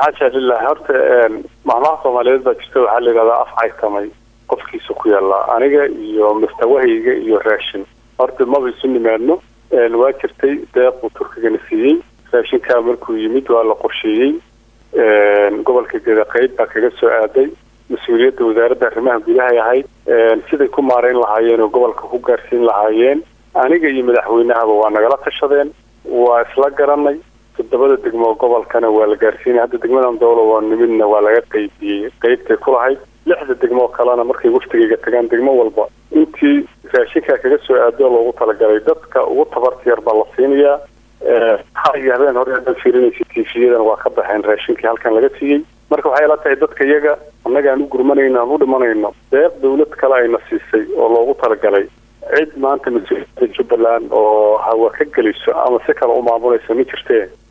xaasha lilah horta mahmaha soomaaliyeed baa jirta waxaa la yidhahdaa af caytamay qofkiisa ku yaallaa aniga iyo mustawahayga iyo raashin horta maba isu nimaadno waa jirtay deequu turkigana siiyey raashinkaa markuu yimid waa la qorsheeyey gobolka geda qeyb baa kaga soo aaday mas-uuliyadda wasaaradda arrimaha gudahay ahayd siday ku maarayn lahaayeen oo gobolka ku gaarsiin lahaayeen aniga iyo madaxweynahaba waa nagala tashadeen waa isla garanay toddobada degmo gobolkana waa la gaarsiinay hadda degmadan dowla waa nimidna waa laga qeybiyey qeybtay ku lahayd lixda degmoo kalena markay waftigayga tagaan degmo walba intii raashinkaa kaga soo aado loogu talagalay dadka ugu tabarta yar baa la siinayaa xaliga habeen hore haddaad fiirinaysa tiifiyadan waa ka baxeen raashinkii halkan laga siiyey marka waxay la tahay dadka iyaga annagaan u gurmanayno aan u dhimanayno deeq dawlad kale ayna siisay oo loogu talagalay cid maanta mas-uuliyadda jubbaland oo hawa ka geliso ama si kale u maamulaysa ma jirtee